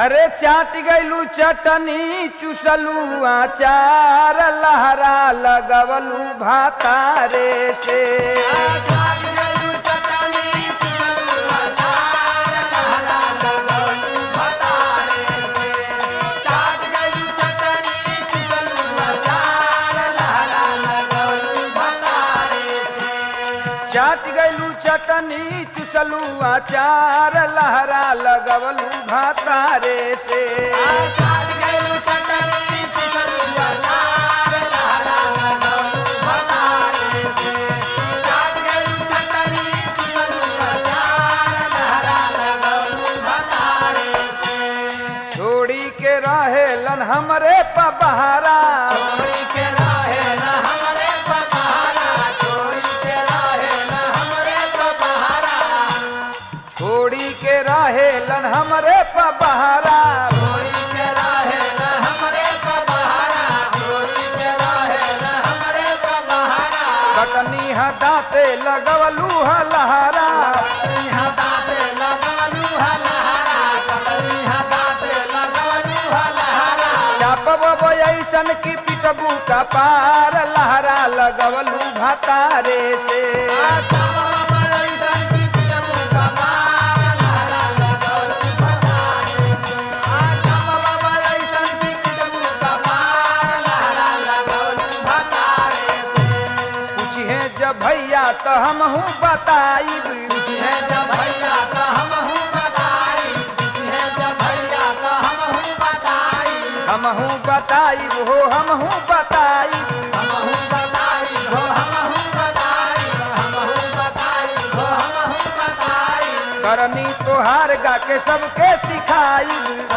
अरे चाट गैलू चटनी चुसलू आचार लहरा लगवलू भातारे से चाट गैलू चटनी चुसलू आचार लहरा लगवलू भातारे से छोड़ी के रहेलन हमरे पबहारा छोड़ी के रहेलन हमरे पबहारा कटनी हटाते लगवलू हलहरा चापब ऐसन की पिटबू का पार लहरा लगवलू भातारे से पूछे जब भैया तो हम हूँ बताई हम हूँ बताई हो हम हूँ बताई करनी तोहार गा के सबके सिखाई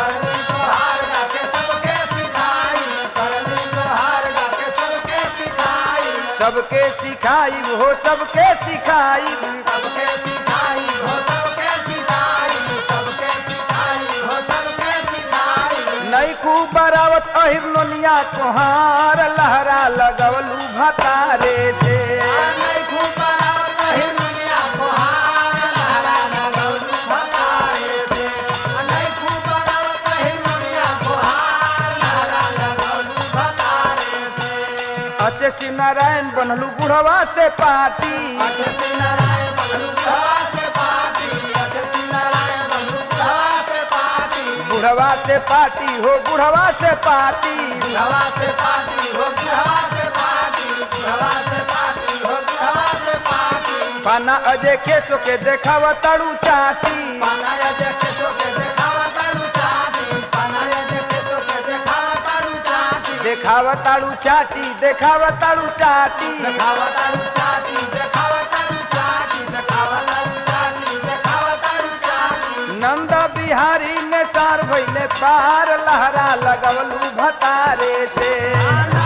सबके सिखाई हो सबके सिखाई सबके सिखाई हो सबके सिखाई सबके सिखाई हो सबके सिखाई नई खूब बरावत अहिर नोनिया तोहार लहरा लगवलू भतारे से नहीं खूब बरावत ही दुनिया को हार लहरा लगौलू भतारे से नहीं खूब बरावत ही दुनिया को हार लहरा लगौलू भतारे से अचे शिव नारायण बनलू बुढ़वा से पाटी अजय नारायण बंधु भवा से पाटी अजय नारायण बंधु भवा से पाटी बुढ़वा से पाटी हो बुढ़वा से पाटी भवा से पाटी हो भवा से पाटी भवा से पाटी हो भवा से पाटी पाना अजय खेसो के देखावा तड़ू चाटी पानाया देखे तो के देखावा तारू चाटी पानाया देखे तो के देखावा तारू चाटी देखावा ताड़ू चाटी देखावा ताड़ू चाटी देखावा तारू चाटी देखावा तारू चाटी देखावा तारू चाटी देखावा तारू चाटी नंद बिहारी ने सार भैले पार लहरा लगवलू भतारे से आना